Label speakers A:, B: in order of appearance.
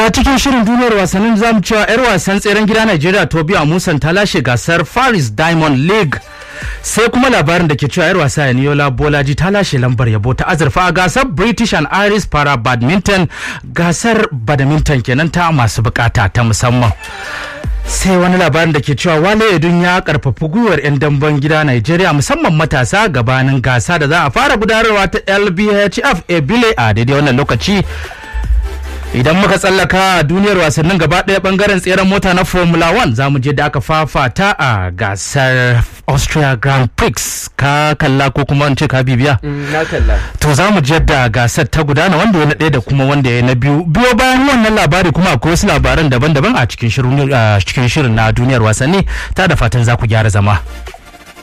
A: a cikin shirin duniyar wasannin zamu cewa 'yar wasan tseren gida Najeriya Tobiya Musan ta lashe gasar Paris Diamond League sai kuma labarin da ke cewa 'yar wasa Yaniola Bolaji ta lashe lambar yabo ta azurfa a gasar British and Irish Para Badminton gasar badminton kenan ta masu bukata ta musamman. sai wani labarin da ke cewa wale edun ya karfafi gwiwar 'yan damben gida Najeriya musamman matasa gabanin gasa da za a fara gudanarwa ta LBHF Ebile a daidai wannan lokaci idan muka tsallaka duniyar wasannin gaba ɗaya bangaren tseren mota na formula 1 za mu je da aka fafata a gasar austria grand prix ka kalla ko kuma wance ka bibiya
B: na kalla
A: to za mu je da gasar ta gudana wanda ya na ɗaya da kuma wanda ya na biyu biyo bayan wannan labari kuma akwai wasu labaran daban-daban a cikin shirin na duniyar wasanni ta da fatan za ku gyara zama